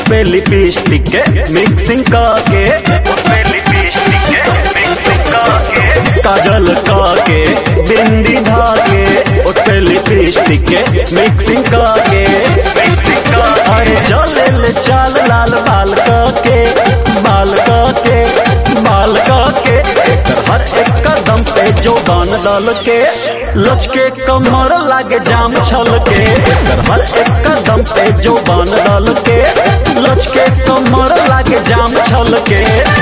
पे lipstick के mixing करके उसपे लिपस्टिक के मिक्सिंग करके काजल करके बिंदी धाके उसपे लिपस्टिक के मिक्सिंग करके मिक्सिंग करके अरे चले ले चाल लाल बाल करके बाल करके बाल करके एकर हर एक कदम पे जो गान डाल के लचके कमर लागे जाम छल के एकर हर एक कदम पे जो गान डाल के लचके कमर लागे जाम छल के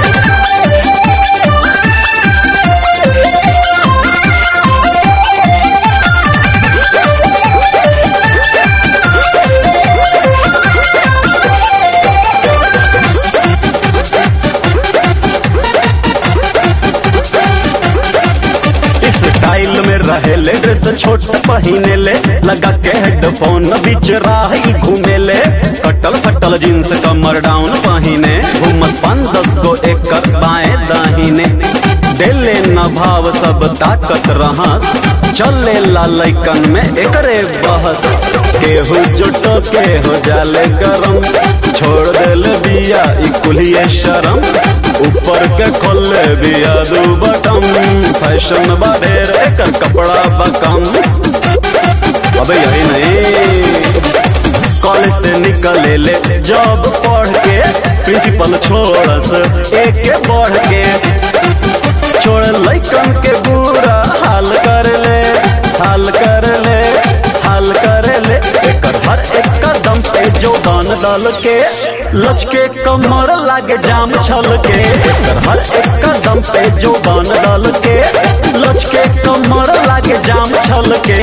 इस स्टाइल में रहे ले ड्रेस छोट पहने ले लगा के हेडफोन बीच राह ही घूमे ले कटल फटल जींस कमर डाउन पहने घुमस पान दस गो एक बाएं दाहिने डेले न भाव सब ताकत रहस चले ला लैकन में एकरे बहस केहू जुटो के हो जाले गरम छोड़ देले बिया ई कुलिए शरम ऊपर के खोले बिया दू बटम फैशन बाढ़ेर एकर कपड़ा बकम अबे यही नहीं कॉलेज से निकले ले जॉब पढ़ के प्रिंसिपल छोड़स एक के बढ़ के छोड़ लैकन के बुरा हाल कर ले हाल कर ले हाल कर ले एकर हर एक कदम पे जो गान डाल के लचके कमर लागे जाम छल के एकर हर एक कदम पे जो गान डाल के लचके कमर लागे जाम छल के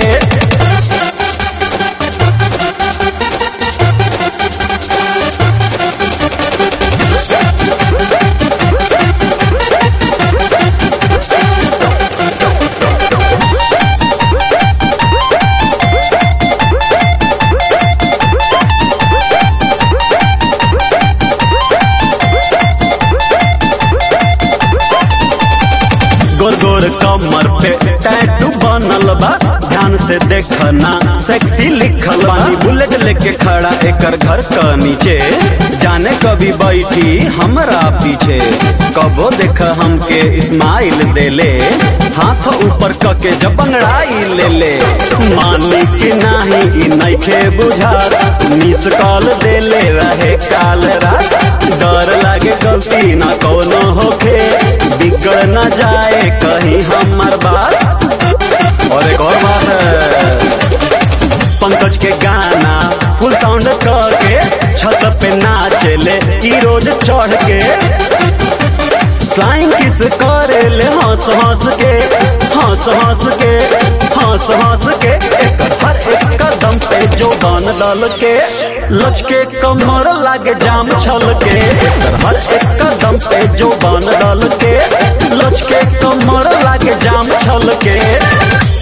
गोर गोर कमर पे टैटू बनल बा ध्यान से देखना सेक्सी लिखल बा बुलेट लेके खड़ा एकर घर का नीचे जाने कभी बैठी हमरा पीछे कबो देख हमके इस्माइल देले हाथ ऊपर कके जब बंगड़ाई ले ले मानी कि नाही ई नइखे बुझात मिस कॉल देले रहे काल रात डर लागे गलती ना कोनो होखे बिगड़ न जाए कहीं हमार बात और एक और बात है पंकज के गाना फुल साउंड करके छत पे नाचेले ई रोज चढ़ के फ्लाइंग किस करे ले हंस हंस के हंस हंस के हंस हंस के एकर हर एक कदम पे जो गान डाल के लचके कमर लागे जाम छल के एकर हर एक कदम पे जो गान डाल के लचके कमर लागे जाम छल के